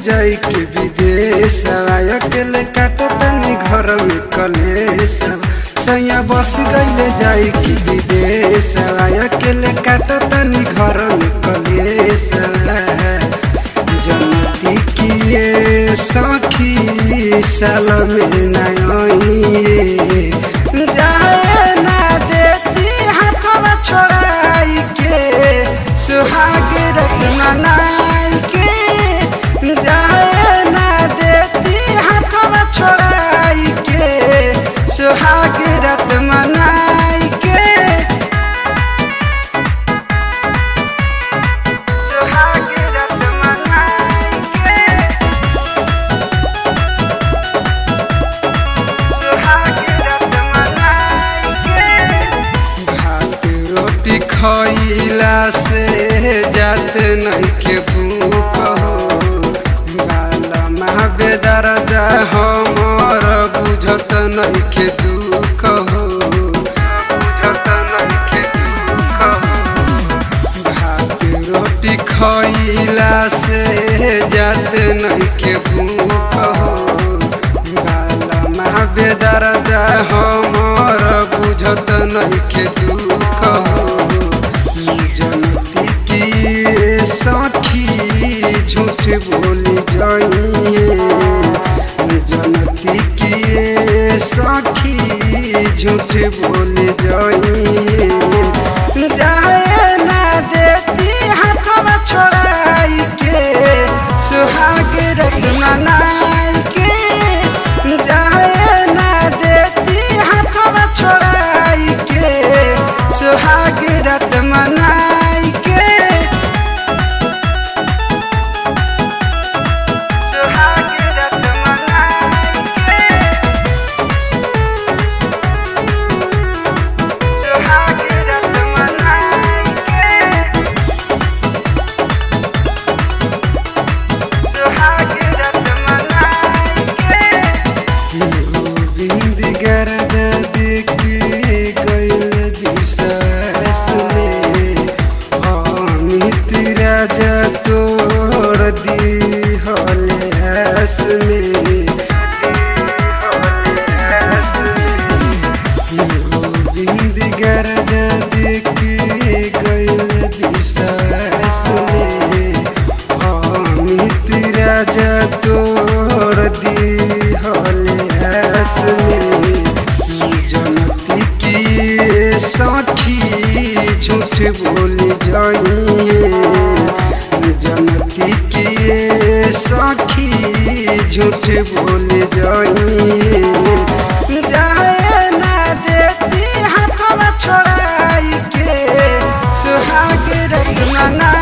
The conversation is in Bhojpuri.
जाई के विदेश अकेले काटो तनी घर में कलेश सैया बस गईले जाई के विदेश अकेले काटो तनी घर में कलेश जनती किए सखी साल में नई जाए ना देती हाथवा छोड़ाई के सुहाग रत्न नाई के जाए ना देती हाथवा छोड़ाई के सुहाग रत्न नाई के सुहाग रत्न नाई के भात रोटी खइला से जात नइखे भूख हो बाला महाबेदर हमर बुझत नइखे दुख हो बुझत नइखे दुख हो भात रोटी खइला से जात नइखे भूख हो बाला महाबेदर हमर बुझत नइखे दुख हो जनती की सखी झूठ बोली जाइए जनती की सखी झूठ बोली जाइए जाए ना देती हाथवा छोड़ाई के सुहाग रत्न नाई के जाए ना देती हाथवा छोड़ाई के सुहाग रत्न नाई के सुहाग रत्न नाई के सुहाग रत्न नाई के सुहाग रत्न नाई के गोविंद गरद देखी गइल विश्वास में अमित राजा तोड़ दी हले हस में गोविंद गरद देखी गइल विश्वास में अमित राजा तोड़ दी हले हस में जनती की सखी झूठ बोली जाइए जनती की सखी झूठ बोली जाइए जाए ना देती हाथवा छोड़ाई के सुहाग रत्न ना